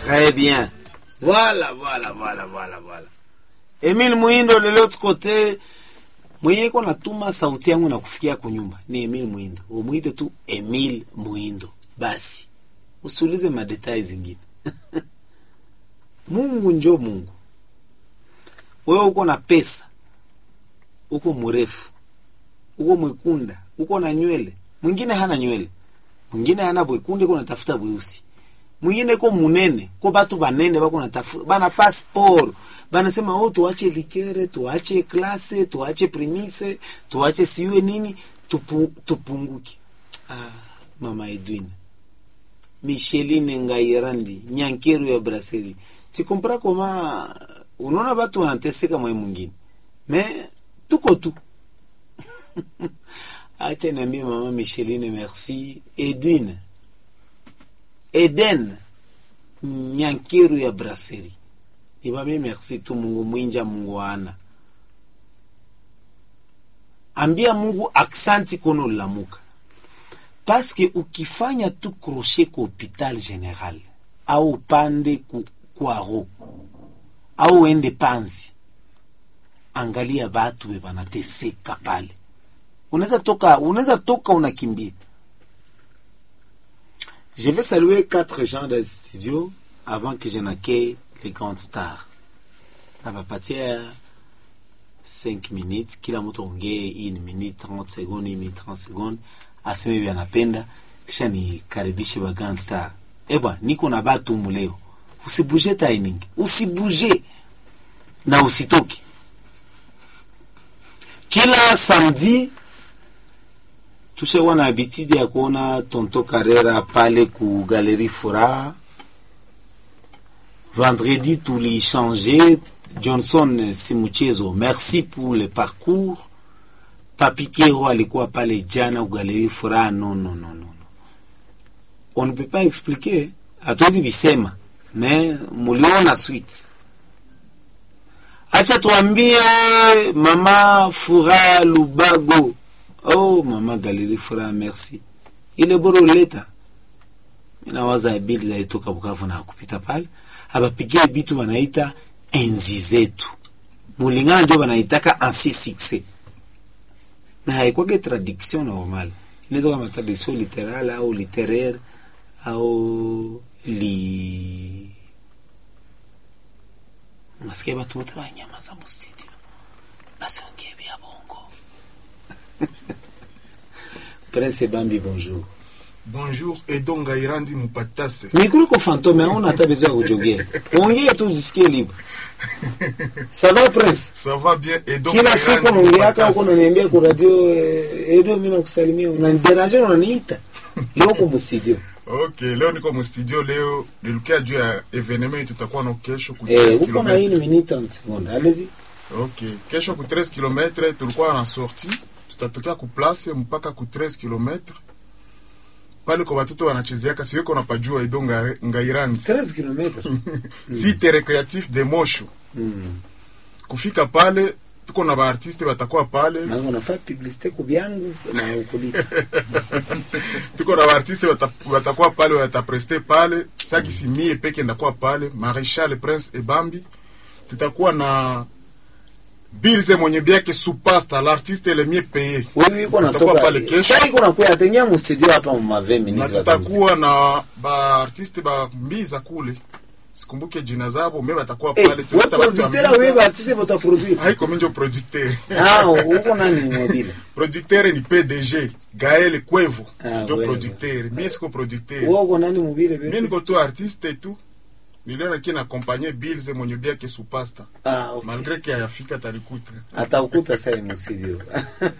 Très bien. Voilà, voilà, voilà, voilà, voilà. Emile Muindo de l'autre côté, mwenye iko natuma sauti yangu na kufikia kunyumba ni Emile Muindo. Umuite tu Emile Muindo. Basi. Usiulize madetai zingine. Mungu njo Mungu. Wewe uko na pesa. Uko mrefu. Uko mwekunda. Uko na nywele. Mwingine hana nywele. Mwingine hana bwekunde uko natafuta bweusi. Mwingine ko munene, ko batu banene bako natafuta banafaa sport. Banasema oh, tuache likere, tuache klase, tuache primise, tuache siwe nini, tupu, tupunguke. Ah, mama Edwin. Micheline Ngairandi, Nyankeru ya Brasserie. Tu comprends comment unaona batu wanateseka mwe mwingine. Mais tuko tu. Acha niambie mama Micheline merci. Edwin. Eden Nyankeru ya Brasserie. Nibambie merci tu Mungu mwinja Mungu ana. Ambia Mungu aksanti kono lamuka. Paske ukifanya tu crochet ku hopital general au upande ku kwaro au ende panzi, angalia batu be banateseka pale. Unaweza toka, unaweza toka unakimbia. Je vais saluer quatre gens de studio avant que je n'accueille les grandes stars. Nabapatia 5 minutes, kila mtu ongee une minute 30 secondes, une minute 30 secondes, aseme hivi anapenda, kisha nikaribishe ba grand star. Eba, niko na batu muleo. Usibuje timing, usibuje na usitoke. Kila samedi tushakuwa na habitude ya kuona Tonto Carrera pale ku Galerie Furaha. Vendredi tulichange Johnson si mchezo. Merci pour le parcours. Papi Kero alikuwa pale jana ku Galerie Furaha. No, no, no, no, no. On ne peut pas expliquer, hatuwezi visema, mais muliona suite. Acha tuambie mama Furaha Lubago Oh, mama Galerie Furaha, merci. Ile bora uleta. Mina waza bili za itoka Bukavu na kupita pale. Abapigie bitu wanaita enzi zetu. Mulingana ndio wanaitaka ansi succès. Na haikwage traduction normal. Inaweza kama traduction littérale au littéraire au li Nasikia watu wote wanyamaza mu studio. Basi ongee vya bongo. Prince Bambi, bonjour. Bonjour, Edon Gairandi Mupatase. Mikuru ko fantôme, on a besoin de jogger. Ongea tu jisikie libre. Ça va Prince? Ça va bien, Edon Kila siku unaongeaka huko unaniambia kwa radio eh, Edo mimi nakusalimia. Unaniderange unaniita. Leo kwa studio. Okay, leo niko mu studio leo nilikia juu ya evenement tutakuwa na kesho ku Eh, 13 uko na hii km. minute 30 secondes. Allez-y. Okay, kesho ku 13 km tulikuwa na sortie, tutatokea ku place mpaka ku 13 km. Pale kwa watoto wanachezeaka siwe kuna pajua Edon Nga- Ngairandi. 13 km. Site recreatif de Mosho. Mm. Kufika pale tuko na baartiste batakuwa pale. Na unafanya publicité kwa byangu na ukulipa. tuko na baartiste bata- batakuwa pale watapreste pale saki simie peke ndakuwa pale Maréchal Prince Ebambi tutakuwa na Bilze mwenye biake supasta l'artiste le mieux payé Wewe uko Tutakuwa natoka. pale kesho. Sasa iko nakuya atengea mu studio hapa mu 20 na minutes. tutakuwa na baartiste ba mbiza kule sikumbuke jina zabo me batakuwa Eh, pale wewe Tuleta batu ya producteur Mbiza. wewe batise bota produire. haiko minjo producteur Ah, uko nani mobile? producteur ni PDG Gaël Kwevo Ah, ndio wewe. producteur mie siko producteur Wewe uko nani mobile mi bebe? niko tu artiste tu niliona ki na accompagner Bills mwenye biake supasta Ah, okay. malgré que ayafika talikuta Atakuta sasa mu studio.